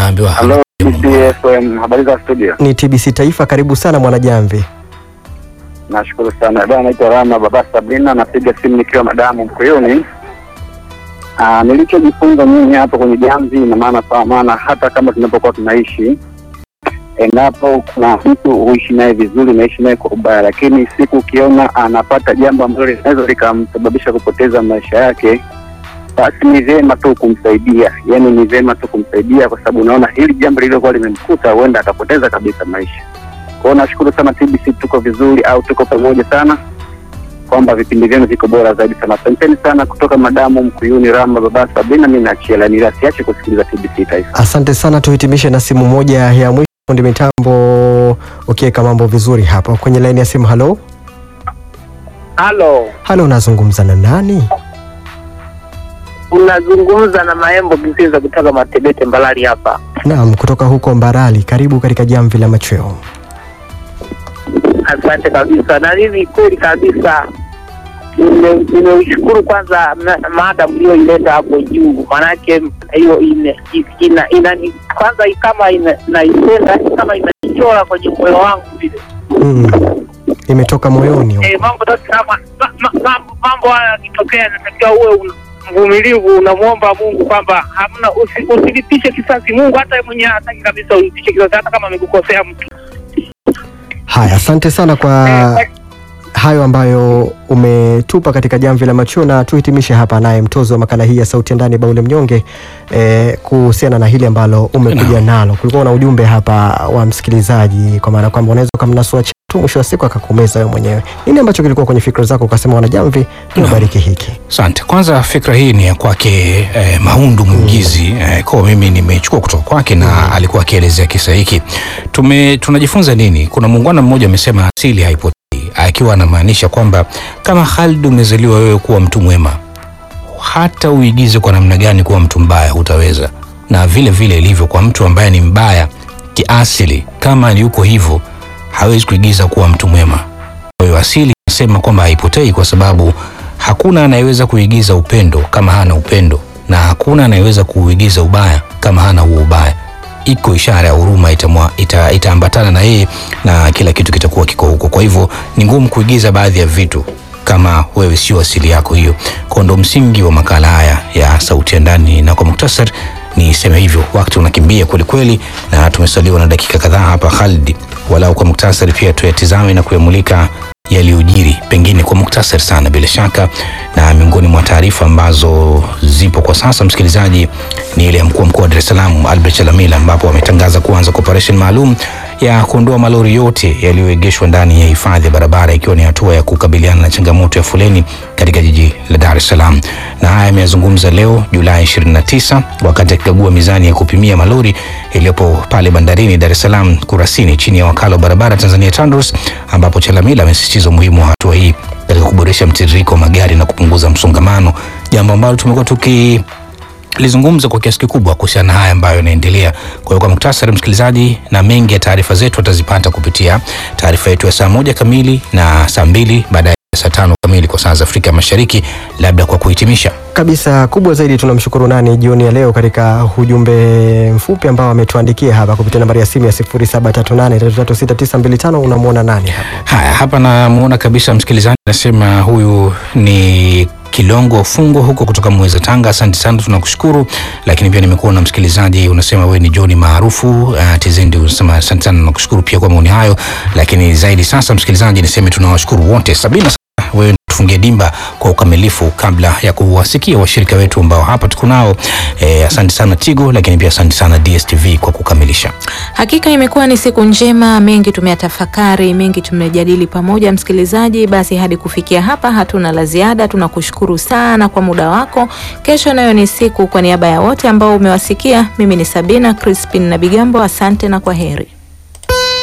unaambiwa Halo, TBC habari za studio? Ni TBC Taifa, karibu sana Mwanajamvi. Nashukuru sana bwana, naitwa Rama Baba Sabrina, napiga simu nikiwa madamu Mkuyuni. Ah, nilichojifunza mimi hapo kwenye jamvi, ina maana kwa maana hata kama tunapokuwa tunaishi, endapo kuna mtu huishi naye vizuri, naishi naye kwa ubaya, lakini siku ukiona anapata jambo ambalo linaweza likamsababisha kupoteza maisha yake, basi ni vyema tu kumsaidia, yaani ni vyema tu kumsaidia, kwa sababu unaona hili jambo lililokuwa limemkuta huenda akapoteza kabisa maisha. Kwa hiyo nashukuru sana TBC, tuko vizuri au tuko pamoja sana, kwamba vipindi vyenu viko bora zaidi sana. Asanteni sana kutoka madamu Mkuyuni, Rama Baba Sabina. Mi naachia laini ila siache kusikiliza TBC Taifa. Asante sana, tuhitimishe na simu moja ya mwisho. Fundi mitambo ukiweka mambo vizuri hapo kwenye laini ya simu. Halo, Halo, halo, unazungumza na nani? unazungumza na Maembo Kiziza kutoka Matebete Mbalali hapa. Naam, kutoka huko Mbarali. Karibu katika jamvi la machweo. Asante kabisa, na mimi kweli kabisa nime- nimeushukuru kwanza ma- mada mlioileta hapo juu, maanake hiyo ina, ina, ina, kwanza kama ina- naipenda kama inaichora kwenye moyo wangu vile Mm. Imetoka moyoni. Eh, mambo yote kama ma- ma- mambo- mambo haya yakitokea, inatakiwa uwe un- mvumilivu, unamwomba Mungu kwamba hamna usi, usilipishe kisasi. Mungu hata yeye mwenyewe hataki kabisa ulipishe kisasi, hata kama amekukosea mtu. Haya, asante sana kwa Eh, hayo ambayo umetupa katika jamvi la machweo, na tuhitimishe hapa naye mtozo wa makala hii ya sauti ya ndani Baule Mnyonge eh, kuhusiana na hili ambalo umekuja nalo. Kulikuwa na ujumbe hapa wa msikilizaji, kwa maana kwamba unaweza ukamnasua tu mwisho wa siku akakumeza wewe mwenyewe. Nini ambacho kilikuwa kwenye fikra zako ukasema wanajamvi niwabariki hiki? Asante. Kwanza fikra hii ni ya kwake eh, Maundu Mwigizi eh, kwa mimi nimechukua kutoka kwake na alikuwa akielezea kisa hiki. Tume tunajifunza nini? Kuna muungwana mmoja amesema asili haipotei, akiwa anamaanisha kwamba kama Khalid umezaliwa wewe kuwa mtu mwema, hata uigize kwa namna gani kuwa mtu mbaya hutaweza, na vile vile ilivyo kwa mtu ambaye ni mbaya kiasili, kama yuko hivyo hawezi kuigiza kuwa mtu mwema. Kwa hiyo asili nasema kwamba haipotei kwa sababu hakuna anayeweza kuigiza upendo kama hana upendo, na hakuna anayeweza kuigiza ubaya kama hana huo ubaya. Iko ishara ya huruma itamwa- ita, itaambatana na yeye na kila kitu kitakuwa kiko huko. Kwa hivyo ni ngumu kuigiza baadhi ya vitu kama wewe sio asili yako hiyo. Kwa ndo msingi wa makala haya ya sauti ya ndani, na kwa muktasar niseme hivyo, wakati unakimbia kwelikweli, na tumesaliwa na dakika kadhaa hapa Khalid, walau kwa muktasari pia tuyatizame na kuyamulika yaliyojiri pengine kwa muktasari sana bila shaka, na miongoni mwa taarifa ambazo zipo kwa sasa, msikilizaji, ni ile ya mkuu wa mkoa wa Dar es Salaam Albert Chalamila, ambapo ametangaza kuanza kwa operesheni maalum ya kuondoa malori yote yaliyoegeshwa ndani ya hifadhi ya barabara, ikiwa ni hatua ya kukabiliana na changamoto ya foleni katika jiji la Dar es Salaam. Na haya ameyazungumza leo Julai 29 wakati akikagua mizani ya kupimia malori iliyopo pale bandarini Dar es Salaam Kurasini chini ya wakala wa barabara Tanzania TANROADS, ambapo Chalamila amesisitiza umuhimu wa hatua hii katika kuboresha mtiririko wa magari na kupunguza msongamano, jambo ambalo tumekuwa tuki lizungumza kwa kiasi kikubwa kuhusiana na haya ambayo yanaendelea. Kwa hiyo kwa muktasari, msikilizaji, na mengi ya taarifa zetu atazipata kupitia taarifa yetu ya saa moja kamili na saa mbili baadaye saa tano kamili kwa saa za Afrika Mashariki. Labda kwa kuhitimisha kabisa kubwa zaidi tunamshukuru nani jioni ya leo katika ujumbe mfupi ambao ametuandikia hapa kupitia nambari ya simu ya 0738336925 unamwona nani hapa Haya, hapa namuona kabisa msikilizaji anasema huyu ni Kilongo Fungo huko kutoka Mweza Tanga. Asante sana, tunakushukuru. Lakini pia nimekuona msikilizaji unasema wewe ni John maarufu uh, Tizendi, unasema asante sana, nakushukuru pia kwa maoni hayo. Lakini zaidi sasa, msikilizaji, niseme tunawashukuru wote Sabina wewe tufungie dimba kwa ukamilifu kabla ya kuwasikia washirika wetu ambao hapa tuko nao. Eh, asante sana Tigo, lakini pia asante sana DSTV kwa kukamilisha. Hakika imekuwa ni siku njema, mengi tumeyatafakari, mengi tumejadili pamoja, msikilizaji. Basi hadi kufikia hapa hatuna la ziada, tunakushukuru sana kwa muda wako. Kesho nayo ni siku. Kwa niaba ya wote ambao umewasikia, mimi ni Sabina Crispin na Bigambo, asante na kwa heri.